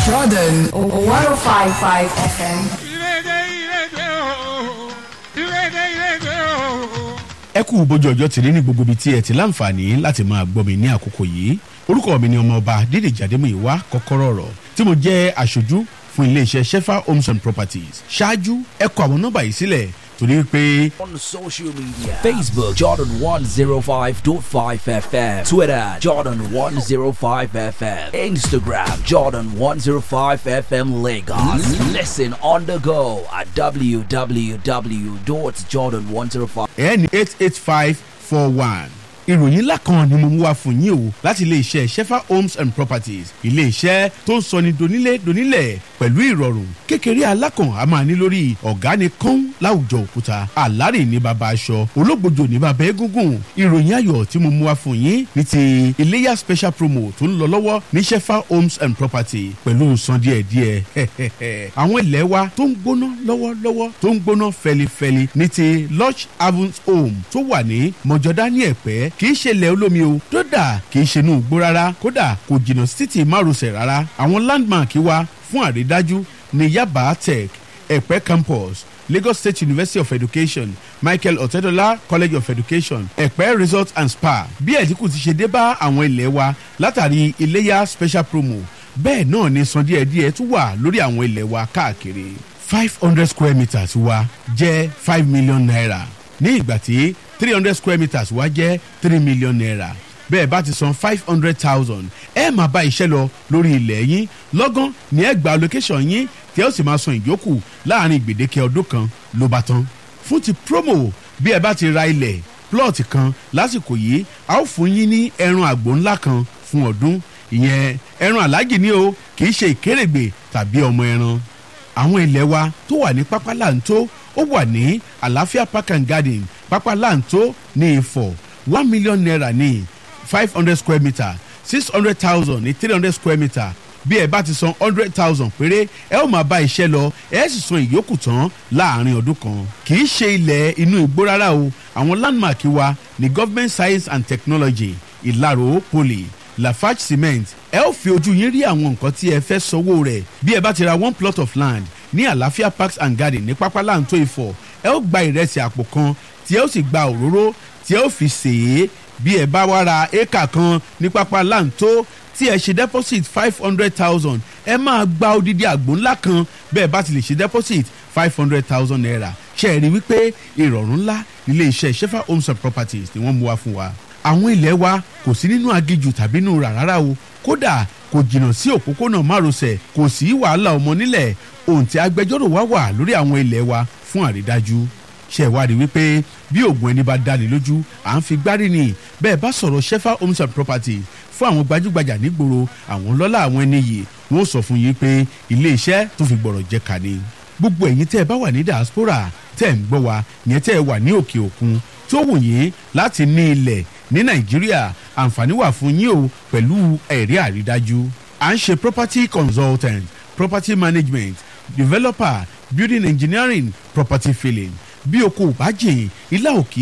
Jordan 105.5 FM. ẹ kú bójú ọjọ́ tìrí ní gbogbo ibi tí ẹ ti láǹfààní láti máa gbọ́ mi ní àkókò yìí orúkọ mi ni ọmọọba dídèjì adémúyìwá kọ́kọ́rọ́ ọ̀rọ̀ tí mo jẹ́ aṣojú fún iléeṣẹ́ shefa homes and properties ṣáájú ẹ kọ àwọn nọ́mbà yìí sílẹ̀ torí pé on social media Facebook Jordan 105.5 FM Twitter Jordan 105 FM Instagram Jordan 105 FM Lagos Listen on the go at www.jordan105 ẹni eight eight five four one ìròyìn ńlá kan ni mo mú wá fún yín o láti iléeṣẹ́ shefa homes and properties iléeṣẹ́ tó ń sọni donílé donílẹ̀ pẹ̀lú ìrọ̀rùn kékeré alákàn a máa ní lórí ọ̀gá ni kán láwùjọ òkúta àlárè ní baba aṣọ ológbòjò ní baba egungun ìròyìn ayọ̀ tí mo mú wá fún yín ní ti iléyà special promo tó ń lọ lọ́wọ́ ní shefa homes and property pẹ̀lú san díẹ̀díẹ̀ àwọn ilẹ̀ wa tó ń gbóná lọ́wọ́lọ́wọ́ tó ń gbóná fẹlifẹli ní ti lodge havens home tó wà ní mọ̀jọ́dá ní ẹ̀pẹ́ kì í ṣe ilẹ̀ olómi o kódà kì í ṣe inú igbó rárá kódà kò jìnnà sí títì márosẹ̀ rárá àwọn landmark wa fún àrídájú ní yaba tech ẹ̀pẹ́ campus lagos state university of education michael otedola college of education ẹ̀pẹ́ resort and spa bí ẹ̀dínkù ti ṣe dé bá àwọn ilẹ̀ wa látàrí iléyà special promo bẹ́ẹ̀ náà ni san díẹ̀díẹ̀ tún wà lórí àwọn ilẹ̀ wa káàkiri five hundred square meters wa jẹ́ five million naira ní ìgbà tí three hundred square meters wá jẹ́ three million naira bẹ́ẹ̀ bá ti san five hundred thousand ẹ máa bá iṣẹ́ lọ lórí ilẹ̀ yín lọ́gán ní ẹ gba location yín tí ẹ ó sì máa san ìyókù láàrin gbèdéke ọdún kan ló bá tán fún ti promo bí ẹ bá ti ra ilẹ̀ plot kan lásìkò yìí a ó fún yín ní ẹran àgbò ńlá kan fún ọdún ìyẹn ẹran aláàjì ni o kì í ṣe ìkérègbè tàbí ọmọ ẹran àwọn ilẹ̀ wa tó wà ní pápá láǹtó ó wà ní àlàáfíà park and garden pápá láǹtó ní ìfọ̀ one million naira ní five hundred square metre six hundred thousand ní three hundred square metre bí ẹ bá ti san hundred thousand péré ẹ ó máa bá iṣẹ́ lọ ẹ sì san ìyókù tán láàrin ọdún kan kì í ṣe ilẹ̀ inú igbó rárá o àwọn landmark wa ní government science and technology ìlàró poly lafarge cement ẹ ó fi ojú yín rí àwọn nǹkan tí ẹ fẹ́ sanwó rẹ̀ bí ẹ bá ti ra one plot of land ní àlàáfíà parks and garden ní pápá láǹtó ìfọ̀ ẹ ó gba ìrẹsì àpò kan tí ẹ ó sì gba òróró tí ẹ ó fi sè é bí ẹ bá wá ra éékà kan ní pápá láǹtó tí ẹ ṣe deposit five hundred thousand ẹ máa gba odidi àgbò ńlá kan bẹ́ẹ̀ bá ti lè ṣe deposit five hundred thousand naira ṣe é rí wípé ìrọ̀rùn ńlá nílé iṣẹ́ shefa homes and properties ni wọ́n mú wá fún wa àwọn ilẹ̀ wa kò sí nínú agijù tàbí nínú rárá o kódà kò jìnnà sí òpópónà márosẹ̀ kò sí wàhálà ọmọ nílẹ̀ ohun tí agbẹjọ́rò wa wà lórí àwọn ilẹ̀ wa fún àrídájú ṣe ìwádìí wípé bí oògùn ẹni bá dáni lójú à ń fi gbárí ni bẹ́ẹ̀ bá sọ̀rọ̀ shefa homes and properties fún àwọn gbajúgbajà nígboro àwọn lọ́lá àwọn ẹni yìí wọ́n sọ fún yín pé ilé iṣẹ́ tó fi gbọ̀rọ̀ jẹ́ ká ni gbogbo ẹ̀yin tẹ́ ẹ bá wà ní diaspora tẹ́ ẹ ń gbọ́ wa yẹn tẹ́ ẹ wà ní òkè òkun tó wù yín láti ní ilẹ̀ ní nàìjíríà àǹfààní wà fún yín o pẹ̀lú ẹ̀rí àrídájú à ń ṣe property consultant property management developer building engineering property filling bí o kò bá jìn ilá òkè